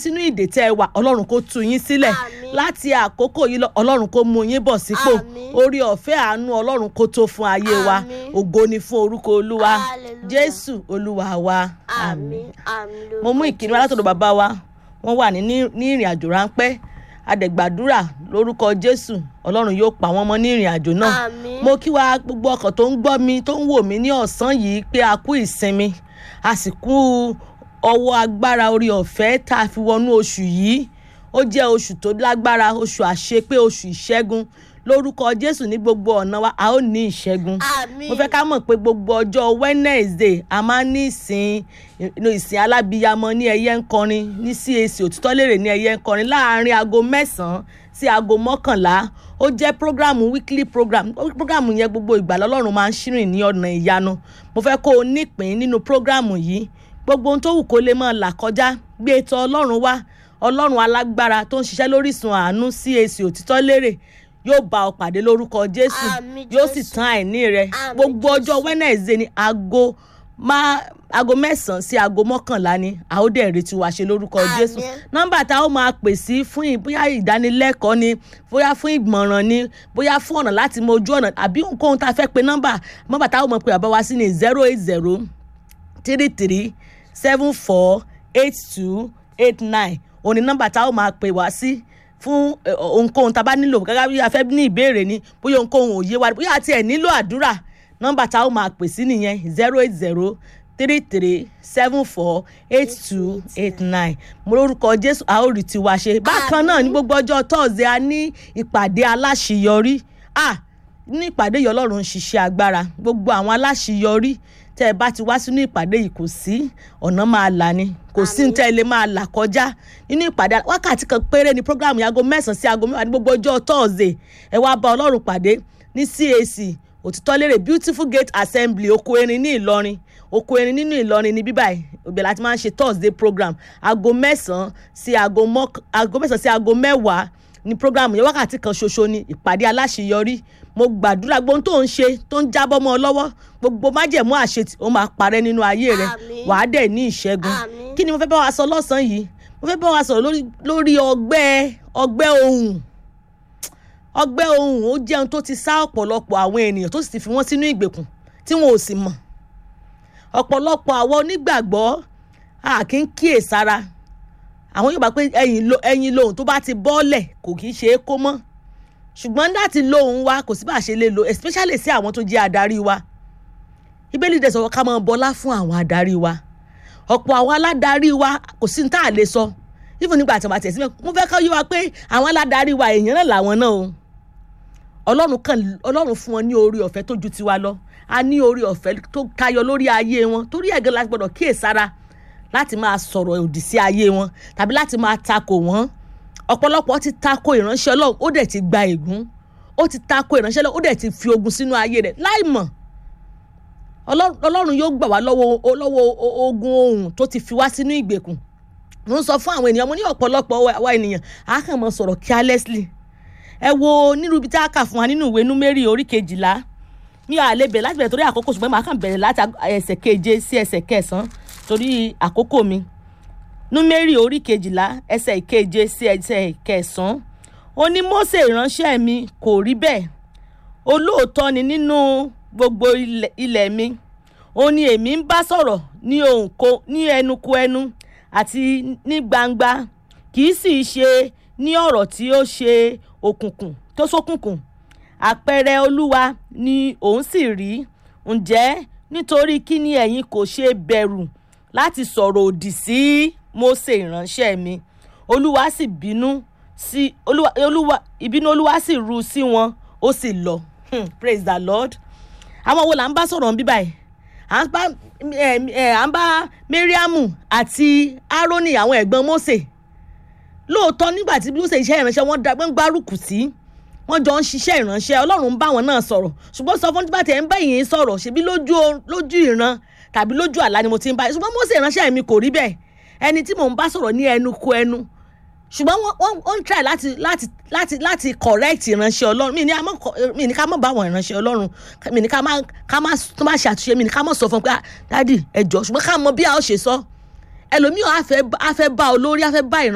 sínú ìdè tẹ́ ẹ wà ọlọ́run kó tú yín sílẹ̀ Àmín. láti àkókò yìí lọ ọlọ́run kó mú yín bọ̀ sípò Àmín. orí ọ̀fẹ́ àánú ọlọ́run kó tó fún ayé wa Àmín. ògo ni fún orúkọ olúwa Hallelujah. jésù olúwa wa àmín àmín mo mú ìkíni wá látọ̀dọ̀ bàbá wa wọ́n wà ní ní ìrìn àjò ráńpẹ́ adẹ̀gbàdúrà lórúkọ jésù ọlọ́run yóò pa wọ́n mọ́ ní ìrìn àjò náà àmín mo kí wa gbogbo ọkàn tó ń gbọ́ mi tó ń wò mí ní ọ̀sán yìí pé a kú ìsinmi a sì kú ọwọ́ agbára orí ọ̀fẹ́ tá a fi wọnú oṣù yìí ó jẹ́ oṣù tó lágbára oṣù àṣepé oṣù ìṣẹ́gun lórúkọ jésù ní gbogbo ọ̀nà wa a ó ní ìṣẹ́gun àmín mo fẹ́ ká mọ̀ pé gbogbo ọjọ́ wednesday a máa ń ní ìsìn inú ìsìn alábíyamọ ní ẹyẹ ń kọrin ní cac òtítọ́ lérè ní ẹyẹ ń kọrin láàrin aago mẹ́sàn-án sí aago mọ́kànlá ó jẹ́ program weekly program program yẹn gbogbo ìgbà lọ́lọ́run máa ń ṣírìn ní ọ̀nà ìyanu mo fẹ́ kó o nípìn nínú program yìí gbogbo ohun tó wù kó lè máa là kọjá gbé ètò ọlọ́run wá ọlọ́run alágbára tó ń ṣiṣẹ́ lórísun àánú cac òtítọ́ lérè yóò bá ọ pàdé lórúkọ jésù Àmín yóò sì Jésù. tán àìní rẹ Àmín gbogbo ọjọ́ Jésù. wednesday ní aago má aago mẹ́sàn-án sí aago mọ́kànlá ni a ó dẹ̀ retí wa ṣe lórúkọ Àmín. jésù nọ́mbà tá a ó máa pè sí fún ì- bóyá ìdánilẹ́kọ̀ọ́ ni bóyá fún ìgbọ̀nràn ni bóyá fún ọ̀nà láti mọ ojú ọ̀nà àbí ohunkóhun tá a fẹ́ pe nọ́mbà nọ́mbà tá a ó máa pè bàbá wa sí ni zero eight zero three three seven four eight two eight nine òní nọ́mbà tá a ó máa pè wá sí fún eh, ohunkóhun tá a bá nílò gẹ́gẹ́ bí a fẹ́ ní ìbéèrè ni bóyá ohunkóhun ò yé wa bóyá àti ẹ̀ nílò àdúrà nọ́mbà tá a ó máa pè sí nìyẹn zero eight zero three three seven four eight two eight nine mo lórúkọ jésù a ó rí tiwa ṣe bákan náà ní gbogbo ọjọ́ tọ́ọ̀sì a ní ìpàdé aláṣeyọrí ah ní ìpàdé yìí ọlọ́run ń ṣiṣẹ́ agbára gbogbo àwọn aláṣeyọrí tẹ́ ẹ bá ti wá sínú ìpàdé yìí kò sí ọ̀nà máa là ni kò sí ní tẹ́ ẹ lè máa là kọjá nínú ìpàdé wákàtí kan péré ni program yàgò mẹ́sàn-án sí aago mẹ́wàá ní gbogbo ọjọ́ tọ́ọ̀sì ẹ wá bá ọlọ́run pàdé ní cac òtítọ́ lérè beautiful gate assembly oko erin ní ìlọrin oko erin nínú ìlọrin ní bíbáyìí ibẹ̀ láti máa ń ṣe thursday program aago mẹ́sàn-án sí aago mọ́k- aago mẹ́sàn-án sí aago mẹ́wàá ní program yẹn wákàtí kan ṣoṣo ni ìpàdé aláṣeyọrí mo gbàdúrà gbogbo ohun tó ń ṣe tó ń jábọ́ mọ́ ọ lọ́wọ́ gbogbo májẹ̀mú àṣetì ó máa parẹ́ nínú ayé rẹ Àmín. wàá dẹ̀ ní ìṣẹ́gun Àmín. kí ni mo fẹ́ bá wa sọ lọ́sàn-án yìí mo fẹ́ bá wa sọ̀rọ̀ lórí lórí ọgbẹ́ ọgbẹ́ ohùn ọgbẹ́ ohùn ó jẹ́ ohun tó ti sá ọ̀pọ̀lọpọ̀ àwọn ènìyàn tó sì ti fi wọ́n sínú ìgbèkùn tí wọn ò sì mọ̀ ọ̀pọ̀lọpọ̀ àwọn onígbàgbọ́ a kì í kíyèsára àwọn yóò bá pé ẹyin lo ẹyin lohun tó bá ti bọ́ọ̀lẹ̀ kò kì í ṣe é kó mọ́ ṣùgbọ́n láti lohun wa kò sí bá a ṣe lè lo especially sí àwọn tó jẹ́ adarí wa ìbéèlì dẹ̀ sọ̀rọ̀ ká máa bọlá fún àwọn adarí wa ọ̀pọ̀ àwọn aládarí wa kò sí ní tá a lè sọ even nígbà tí wọ́n bá tẹ̀ síbẹ̀ mo fẹ́ kọ́ yé wa pé àwọn aládarí wa èèyàn náà làwọn náà o ọlọ́run kan ọlọ́run fún wọn ní orí ọ̀fẹ́ tó ju tiwa lọ a ní orí ọ̀fẹ́ tó tayọ lórí ayé wọn torí ẹ̀gẹ́ la gbọ́dọ̀ kíyèsára láti máa sọ̀rọ̀ òdì sí ayé wọn tàbí láti máa takò wọ́n ọ̀pọ̀lọpọ̀ ti takò ìránṣẹ́ ọlọ́run ó dẹ̀ ti gba ègún ó ti takò ìránṣẹ́ ọlọ́run ó dẹ̀ ti fi ogun sínú ayé rẹ̀ láì mọ̀ Ọlọ́run ọlọ́run yóò gbà wá lọ́wọ́ lọ́wọ́ ogun ohun tó ti fi wá sínú ìgbèkùn mo ń sọ fún àwọn ènìyàn mo ní ọ̀pọ̀lọpọ̀ wa ènìyàn a kàn mọ́ sọ̀rọ̀ carelessly ẹ wo nínú ibi tí a kà fún wa nínú ìwé númérì orí kejìlá mi ò lè bẹ̀rẹ̀ láti bẹ̀rẹ̀ torí àkókò ṣùgbọ́n màá kàn bẹ̀rẹ̀ láti ẹsẹ̀ keje sí ẹsẹ̀ kẹsàn-án torí àkókò mi númérì orí kejìlá ẹsẹ̀ keje sí ẹsẹ̀ kẹsàn-án ó ní Mósè ìránṣẹ́ mi kò rí bẹ́ẹ̀ olóòótọ́ ni nínú gbogbo ilẹ̀ mi ó ní èmi ń bá sọ̀rọ̀ ní ohùn ko ní ẹnu kò ẹnu àti ní gbangba kì í sì ṣe ní ọ̀rọ̀ tí ó ṣe òkùnkùn tó ṣókùnkùn àpẹẹrẹ olúwa ni òun sì rí ǹjẹ́ nítorí kí ni ẹ̀yin kò ṣe bẹ̀rù láti sọ̀rọ̀ òdì sí Mósè ìránṣẹ́ mi olúwa sì bínú sí olúwa olúwa ìbínú olúwa sì ru sí wọn ó sì lọ hmm, praise the lord àwọn wo là ń bá sọ̀rọ̀ ń bí báyìí à ń bá à ń bá mariamu àti aaroni àwọn ẹ̀gbọ́n Mósè lóòótọ́ nígbà tí Mósè iṣẹ́ ìránṣẹ́ wọn ń gbárùkù sí wọ́n jọ ń ṣiṣẹ́ ìránṣẹ́ ọlọ́run ń bá wọn náà sọ̀rọ̀ ṣùgbọ́n sọ fún nígbà tí ẹ̀ ń bá yìí sọ̀rọ̀ ṣebí lójú lójú ìran tàbí lójú àlá ni mo ti ń bá yìí ṣùgbọ́n Mósè ìránṣẹ́ mi kò rí bẹ́ẹ̀ ẹni tí mò ń bá sọ̀rọ̀ ní ẹnu kò ẹnu ṣùgbọ́n wọ́n ń try láti láti láti láti correct ìránṣẹ́ ọlọ́run mi ní mi ní ká má bá àwọn ìránṣẹ́ ọlọ́run mi ní ká má ká má tó má ṣe àtúnṣe mi ní ká má sọ fún pé dádì ẹ jọ̀ọ́ ṣùgbọ́n ká mọ bí a ó ṣe sọ ẹlòmíràn á fẹ́ bá olórí á fẹ́ bá ìránṣẹ́